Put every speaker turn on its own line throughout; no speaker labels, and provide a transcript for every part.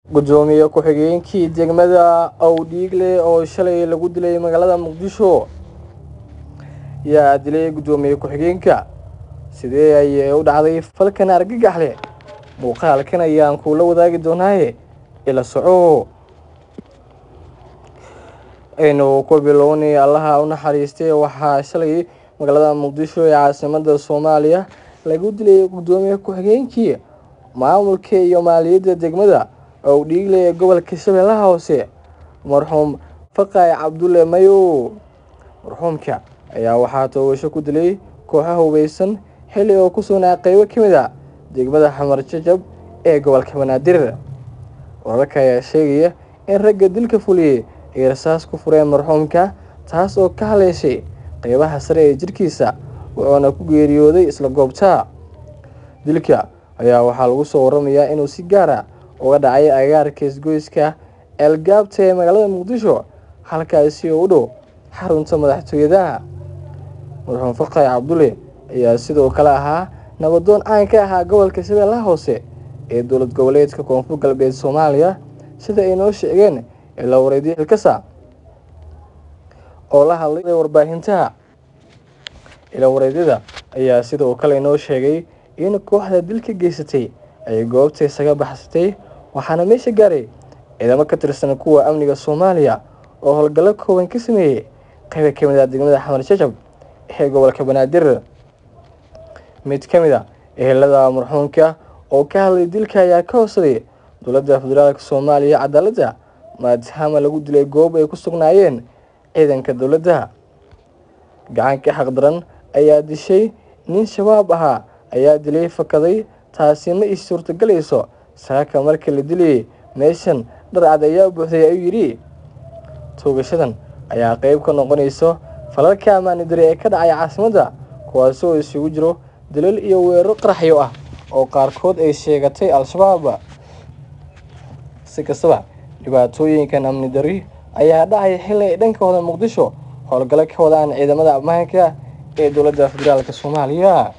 gudoomiye ku-xigeenkii degmada owdhiigle oo shalay lagu dilay magaalada muqdisho yaa dilay gudoomiye ku-xigeenka sidee ayay u dhacday falkan argagax leh muuqaalkan ayaan kuula wadaagi doonaaye ila soco aynu ku bilownay allaha u naxariistay waxaa shalay magaalada muqdisho ee caasimada soomaaliya lagu dilay gudoomiye ku-xigeenkii maamulka iyo maaliyadda degmada owdhiigle ee gobolka shabeellaha hoose marxuum faqay cabdulle mayow marxuumka ayaa waxaa toogasho ku dilay kooxo hubeysan xilli oo ku sugnaa qeybo ka mid a degmada xamar jajab ee gobolka banaadir wararka ayaa sheegaya in ragga dilka fuliyey ay rasaas ku fureen marxuumka taas oo ka haleeshay qeybaha sare ee jirkiisa wuxuuna ku geeriyooday isla goobta dilka ayaa waxaa lagu soo waramayaa inuu si gaar a uga dhacay agaarka isgoyska eelgaabta ee magaalada muqdisho halkaasi oo u dhow xarunta madaxtooyadaha marxuum faqay cabdulle ayaa sidoo kale ahaa nabadoon caan ka ahaa gobolka shabeellaha hoose ee dowlad goboleedka koonfur galbeed soomaaliya sida ay noo sheegeen ilaa wareedyo xilkasa oo la hadlay warbaahintaha ilaa wareedyada ayaa sidoo kale inoo sheegay in kooxda dilka geysatay ay goobta isaga baxsatay waxaana meesha gaaray ciidamo ka tirsan kuwa amniga soomaaliya oo howlgallo kooban ka sameeyey qayba ka mid ah degmada xamar jajab ee gobolka banaadir mid ka mid a ehelada marxuumka oo ka hadlay dilka ayaa ka hoosaday dowladda federaalk soomaaliya cadaaladda maadaama lagu dilay goob ay ku sugnaayeen ciidanka dowladda gacanka xaqdaran ayaa dishay nin shabaab ahaa ayaa dilay fakaday taasi ma is suurtagelayso saaka markii la dilayay meeshan dharcad ayaa buuxday ayuu yidhi toogashadan ayaa qeyb ka noqonayso falalka ammaani dare ee ka dhacay caasimadda kuwaasi oo isugu jiro dalal iyo weeraro qaraxyo ah oo qaarkood ay sheegatay al-shabaab si kastaba dhibaatooyinkan amni dari ayaa dhacay xilli ay dhankooda muqdisho howlgallo ka wadaan ciidamada ammaanka ee dowladda federaalk soomaaliya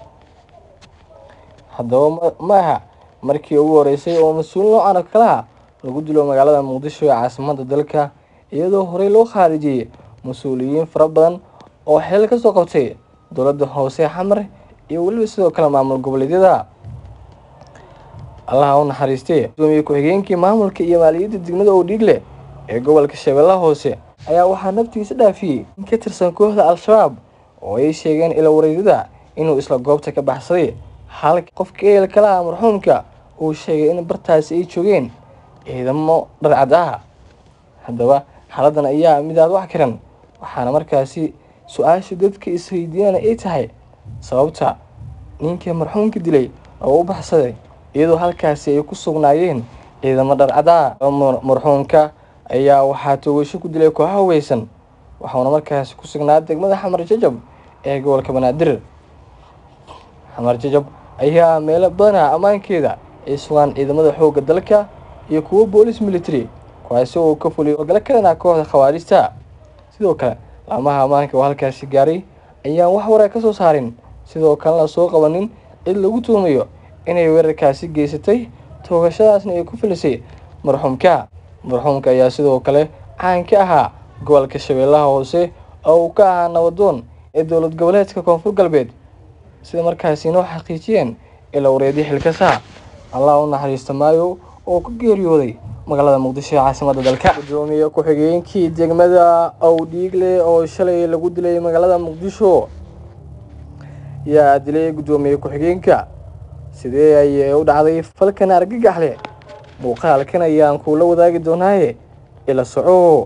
haddaba ma aha markii ugu horeysay oo mas-uul noocan oo kalaha lagu dilo magaalada muqdisho ee caasimadda dalka iyadoo horey loo khaarijiyey mas-uuliyiin fara badan oo xilal ka soo qabtay dowladda hoose xamar iyo weliba sidoo kale maamul goboleedyada allaha u naxariistay gudoomiye ku-xigeenkii maamulka iyo maaliyadda degmada owdhiigle ee gobolka shabeellaha hoose ayaa waxaa naftiisa dhaafiyey in ka tirsan kooxda al-shabaab oo ay sheegeen ila wareedyada inuu isla goobta ka baxsaday halka qofka ehel kalaha marxuumka uu sheegay in bartaasi ay joogeen ciidamo dharcad ah haddaba xaaladdan ayaa mid aad wax karan waxaana markaasi su-aasha dadka isweydiinana ay tahay sababta ninkii marxuumka dilay oo u baxsaday iyadoo halkaasi ay ku sugnaayeen ciidamo dharcada marxuumka ayaa waxaa toogasho ku dilay kooxa hubeysan waxauna markaasi ku sugnaa degmada xamar jajab ee gobolka banaadir xamar jajab ayaa meelo badanaa ammaankeeda ay sugaan ciidamada xoogga dalka iyo kuwo boolis military kuwaasi oo ka fuliyay howlgalo kalena kooxda khawaarijta sidoo kale laamaha ammaanka oo halkaasi gaaray ayaan wax waraa ka soo saarin sidoo kalena soo qabanin cid lagu tuumayo inay weerarkaasi geysatay toogashadaasna ay ku filisay marxuumka marxuumka ayaa sidoo kale caan ka ahaa gobolka shabeellaha hoose oo uu ka ahaa nabadoon ee dowlad goboleedka koonfur galbeed sida markaasi inoo xaqiijiyeen ilaa wareedyo xilkasa allah u naxariista maayo oo ku geeriyooday magaalada muqdisho ee caasimadda dalka gudoomiye ku-xigeenkii degmada owdhiigle oo shalay lagu dilay magaalada muqdisho yaa dilay gudoomiye ku-xigeenka sidee ayay u dhacday falkan argagax leh muuqaalkan ayaan kuula wadaagi doonaaye ila soco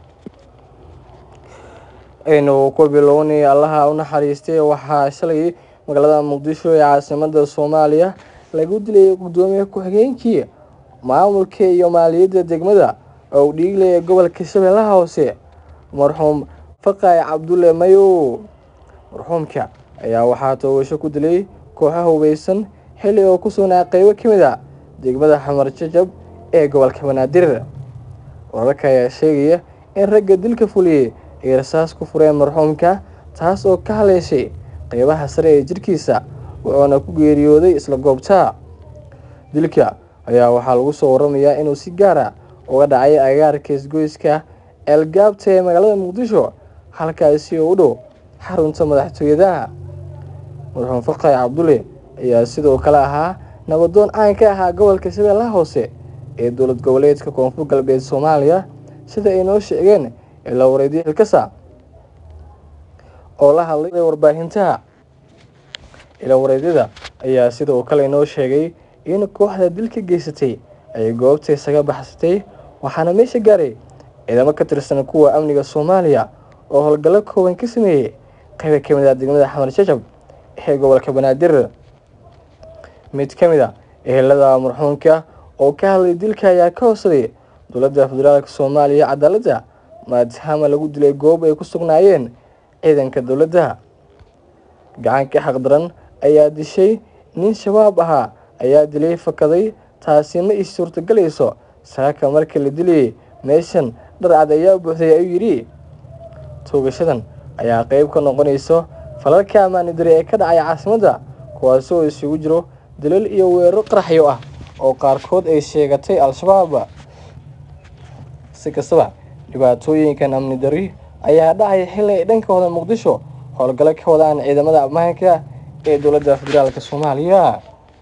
aynu ku bilownay allaha u naxariistay waxaa shalay magaalada muqdisho ee caasimada soomaaliya lagu dilay gudoomiye ku-xigeenkii maamulka iyo maaliyadda degmada owdhiigle ee gobolka shabeellaha hoose marxuum faqay cabdulle mayow marxuumka ayaa waxaa toogasho ku dilay kooxo hubeysan xilli oo ku sugnaa qeybo ka mid a degmada xamar jajab ee gobolka banaadir wararka ayaa sheegaya in ragga dilka fuliyey ay rasaas ku fureen marxuumka taas oo ka haleeshay qeybaha sare ee jirkiisa wuxuuna ku geeriyooday isla goobta dilka ayaa waxaa lagu soo waramayaa inuu si gaar ah uga dhacay agaarka isgoyska eelgaabta ee magaalada muqdisho halkaasi oo u dhow xarunta madaxtooyadaha madaxweyne farqay cabdulle ayaa sidoo kale ahaa nabadoon caan ka ahaa gobolka shabeellaha hoose ee dowlad goboleedka koonfur galbeed soomaaliya sida ay noo sheegeen ilaa wareedyo xilkasa oo la hadlay warbaahintaha ilaa wareedyada ayaa sidoo kale noo sheegay in kooxda dilka geysatay ay goobta isaga baxsatay waxaana meesha gaaray ciidamo ka tirsan kuwa amniga soomaaliya oo howlgallo kooban ka sameeyey qayba ka mid ah degmada xamar jajab ee gobolka banaadir mid ka mid a ehelada marxuumka oo ka hadlay dilka ayaa ka hoosaday dowladda federaalk soomaaliya cadaaladda maadaama lagu dilay goob ay ku sugnaayeen ciidanka dowladda gacanka xaqdaran ayaa dishay nin shabaab ahaa ayaa dilay fakaday taasi ma is suurtagelayso saaka markii la dilayay meeshan dharcad ayaa buuxday ayuu yidhi toogashadan ayaa qeyb ka noqonayso falalka ammaani dare ee ka dhacay caasimadda kuwaasi oo isugu jiro dalal iyo weeraro qaraxyo ah oo qaarkood ay sheegatay al-shabaab si kastaba dhibaatooyinkan amni dari ayaa dhacaya xilli ay dhankooda muqdisho howlgallo ka wadaan ciidamada ammaanka ee dowladda federaalk soomaaliya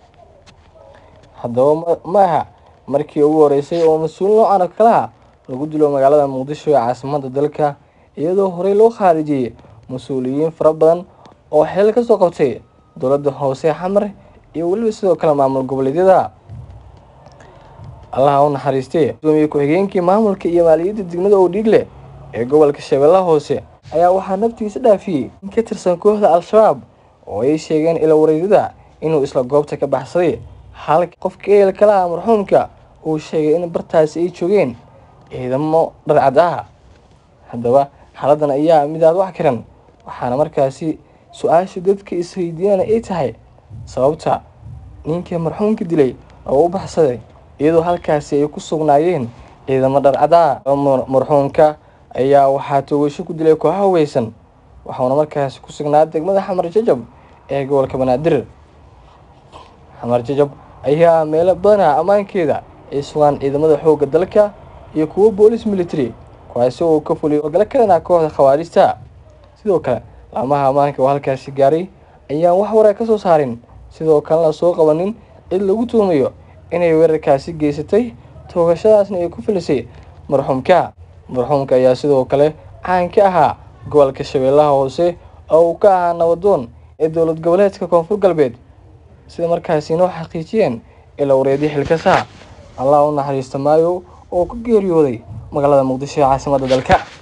haddaba ma aha markii ugu horeysay oo mas-uul noocan oo kalaha lagu dilo magaalada muqdisho ee caasimadda dalka iyadoo horey loo khaarijiyey mas-uuliyiin fara badan oo xilal ka soo qabtay dowladda hoose xamar iyo weliba sidoo kale maamul goboleedyada allaha u naxariistay gudoomiye ku-xigeenkii maamulka iyo maaliyadda degmada oodhiigle ee gobolka shabeellaha hoose ayaa waxaa naftiisa dhaafiyey in ka tirsan kooxda al-shabaab oo ay sheegeen ila wareedyada inuu isla goobta ka baxsaday halka qofka ehel kalaha marxuumka uu sheegay in bartaasi ay joogeen ciidamo dharcad ah haddaba xaaladdan ayaa mid aad wax karan waxaana markaasi su-aasha dadka isweydiinana ay tahay sababta ninkii marxuumka dilay oo u baxsaday iyadoo halkaasi ay ku sugnaayeen ciidamo dharcada marxuumka ayaa waxaa toogasho ku dilay kooxa haweysan waxauna markaasi ku sugnaa degmada xamar jajab ee gobolka banaadir xamar jajab ayaa meelo badanaa ammaankeeda ay sugaan ciidamada xoogga dalka iyo kuwo boolis military kuwaasi oo ka fuliyay howlgalo kalena kooxda khawaarijta sidoo kale laamaha ammaanka oo halkaasi gaaray ayaan wax waraa ka soo saarin sidoo kalena soo qabanin cid lagu tuumayo inay weerarkaasi geysatay toogashadaasna ay ku filisay marxuumka marxuumka ayaa sidoo kale caan ka ahaa gobolka shabeellaha hoose oo uu ka ahaa nabadoon ee dowlad goboleedka koonfur galbeed sida markaasi inoo xaqiijiyeen ilaa wareedyo xilkasa allah u naxariista maayo oo ku geeriyooday magaalada muqdisho ee caasimadda dalka